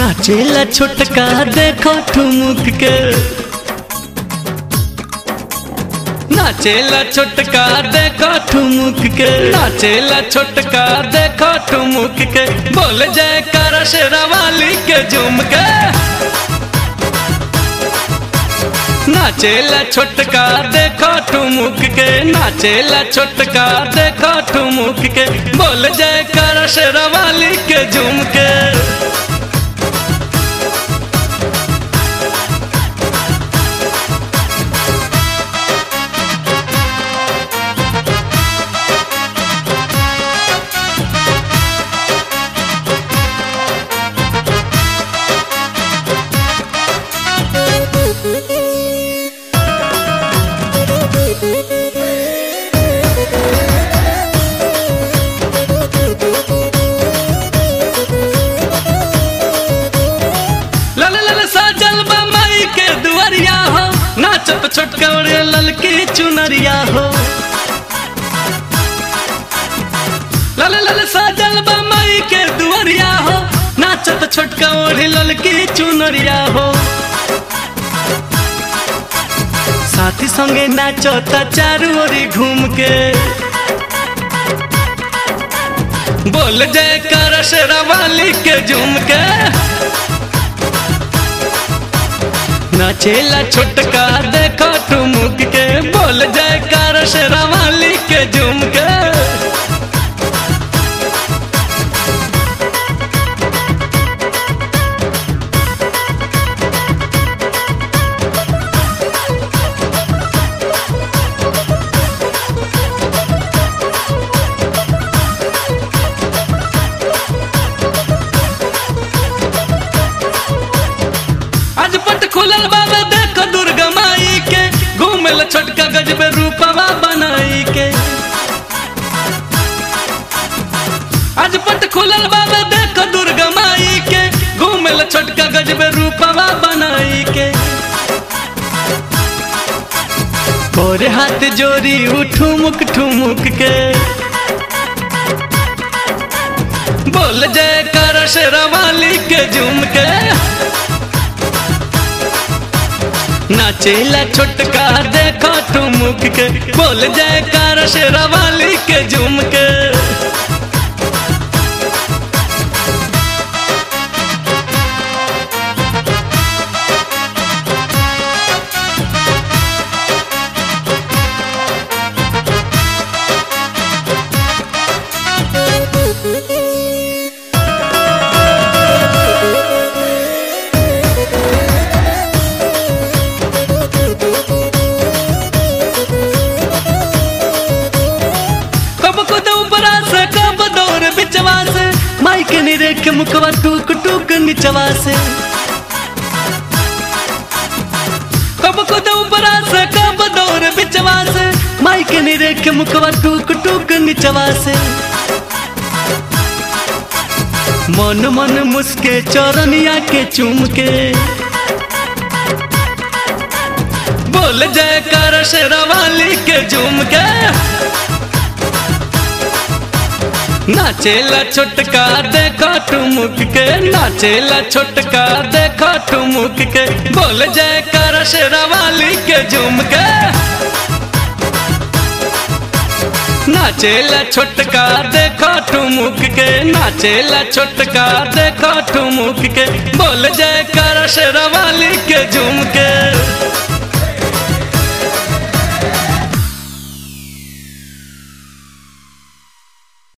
नाचेला छोटका देखो ठुमुक के नाचेला छोटका देखो ठुमुक के नाचेला छोटका देखो ठुमुक के बोल जय कर शेरावाली के झुम के नाचेला छोटका देखो ठुमुक के नाचेला छोटका देखो ठुमुक के बोल जय कर शेरावाली के झुम के लल लल साजल बम्बई के दुआरिया हो नाचत छोटका और ललकी चुनरिया हो लल लल साजल बम्बई के दुआरिया हो नाचत छोटका और ललकी चुनरिया हो साथी संगे नाचता चारू ओरी घूम के बोल जय कर शेरावाली के झूम के नाचेला छोटका देखो ठुमुक के बोल जय कर शेरावाली के झूम के आज पट खुलल बाबा देखो दुर्गा माई के घूमेल छोटका गजबे रूपवा बनाई के आज पट खुलल बाबा देखो दुर्गा माई के घूमेल छोटका गजबे रूपवा बनाई के और हाथ जोड़ी उठुमुक ठुमुक के बोल जय कर शेरावाली के झूम के नाचेला छोटका देखो ठुमुक के बोल जय कर शेरावाली के झूम के कब खुद ऊपरा से कब दौर बिचवा से माई के निरेख मुखवा टूक टूक निचवा से कब खुद ऊपरा से कब दौर बिचवा से माई के निरेख मुखवा टूक टूक निचवा से मन मन मुस्के चौरनिया के चूम के बोल जय कर शेरावाली के झूम के नाचेला छोटका देखो ठुमुक के नाचेला छोटका देखो ठुमुक के बोल जय कर शेरावाली के झूम के नाचेला छोटका देखो ठुमुक के नाचेला छोटका देखो ठुमुक के बोल जय कर शेरावाली के झूम के